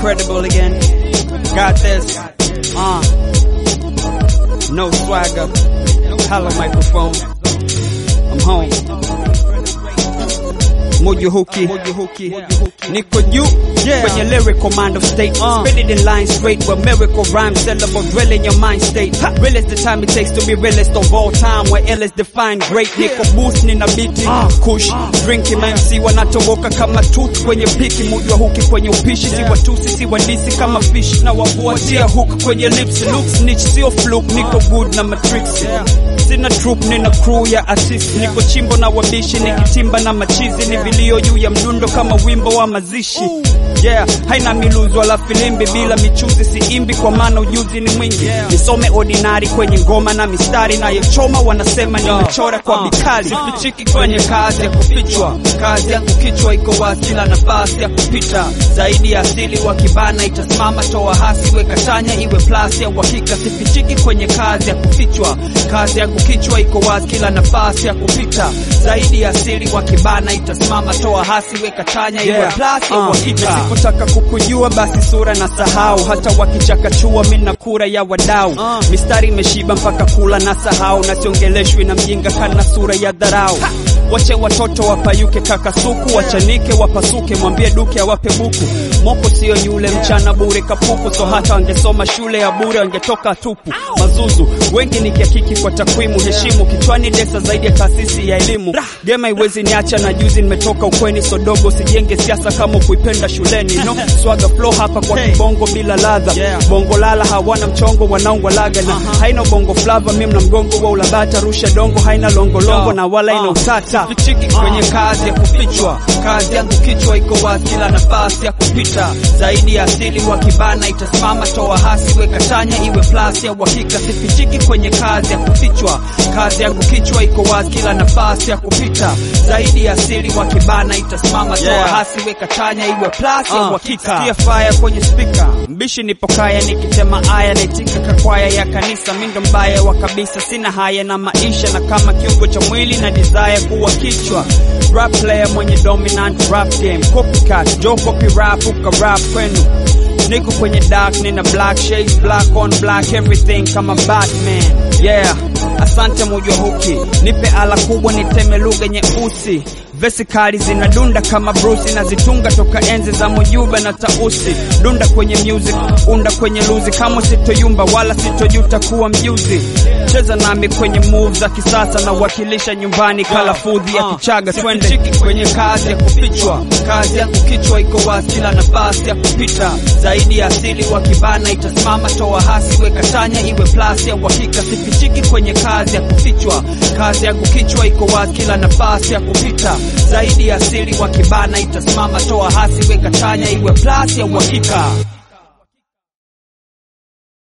incredible again. Got this. Uh. No swagger. Hello microphone. I'm home. Mojo Huki, niko juu kwenye lyrical mind of state uh. Spit it in line straight with miracle rhyme syllable drill in your mind state ha. Real is the time it takes to be realist of all time where ill is defined great niko boost nina biti uh. kush drinking MC wanatoboka kama tooth kwenye piki Mojo Huki kwenye upishi si watusi si wadisi kama fish na wavuatia hook kwenye lips look snitch sio fluke niko good na matrix sina troop nina crew ya assist niko chimbo na wabishi nikitimba na machizi ni vilio juu ya mdundo kama wimbo wa mazishi yeah haina miluzi wala filimbi bila michuzi siimbi kwa maana ujuzi ni mwingi nisome ordinary kwenye ngoma na mistari nayochoma wanasema nimechora kwa bikali sifichiki kwenye kazi ya kufichwa kazi yangu kichwa iko wazi kila nafasi ya kupita zaidi ya asili wa kibana itasimama toa hasi weka chanya iwe plus ya uhakika sifichiki kwenye kazi ya kufichwa kazi yangu kichwa iko wazi kila nafasi ya kupita zaidi ya asili wa kibana itasimama toa hasi weka chanya iwe Yeah. plus ya Uh, uhakika nisipotaka kukujua basi sura na sahau hata wakichakachua mina kura ya wadau mistari imeshiba mpaka kula na sahau na siongeleshwi na mjinga kana sura ya dharau wache watoto wapayuke kaka suku wachanike wapasuke mwambie duke awape buku moko sio yule mchana bure kapuku so hata wangesoma shule ya bure wangetoka tupu mazuzu wengi ni kiakiki kwa takwimu heshimu kichwani desa zaidi ya taasisi ya elimu gema iwezi niacha na juzi nimetoka ukweni sodogo sijenge siasa kama kuipenda shuleni no swaga flow hapa kwa kibongo bila ladha Yeah. bongo lala hawana mchongo wanaongwa laga na haina bongo flava mimi na mgongo wa ulabata rusha dongo haina longolongo Yo. na wala ina Uh. utata fichiki kwenye kazi ya kufichwa kazi yangu kichwa iko wazi kila nafasi ya kupita zaidi ya asili wa kibana itasimama toa hasi weka chanya iwe plus ya uhakika sifichiki kwenye kazi ya kufichwa kazi yangu kichwa iko wazi kila nafasi ya kupita zaidi ya asili wa kibana itasimama toa Yeah. hasi weka chanya iwe plus ya Uh, uhakika sikia fire kwenye speaker mbishi nipo kaya nikitema aya naitika kakwaya ya kanisa mindo mbaya wa kabisa sina haya na maisha na kama kiungo cha mwili na desire kuwa kichwa rap player mwenye dominant rap game copycat jo copy rap uka rap kwenu niko kwenye dark nina black shades black on black everything kama batman yeah asante mujwa huki nipe ala kubwa niteme lugha nyeusi vesi kali zinadunda kama brusi na zitunga toka enzi za mujuba na tausi dunda kwenye music unda kwenye luzi kama sitoyumba wala sitojuta kuwa mjuzi cheza nami kwenye move za kisasa na wakilisha nyumbani kala fudhi ya kichaga twende chiki kwenye kazi ya kufichwa kazi yangu kichwa iko wazi kila nafasi ya kupita zaidi ya asili wa kibana itasimama toa hasi weka chanya iwe plus ya uhakika sifichiki kwenye kazi ya kufichwa kazi yangu kichwa iko wazi kila nafasi ya kupita zaidi ya asili wa kibana itasimama toa hasi weka chanya iwe plus ya uhakika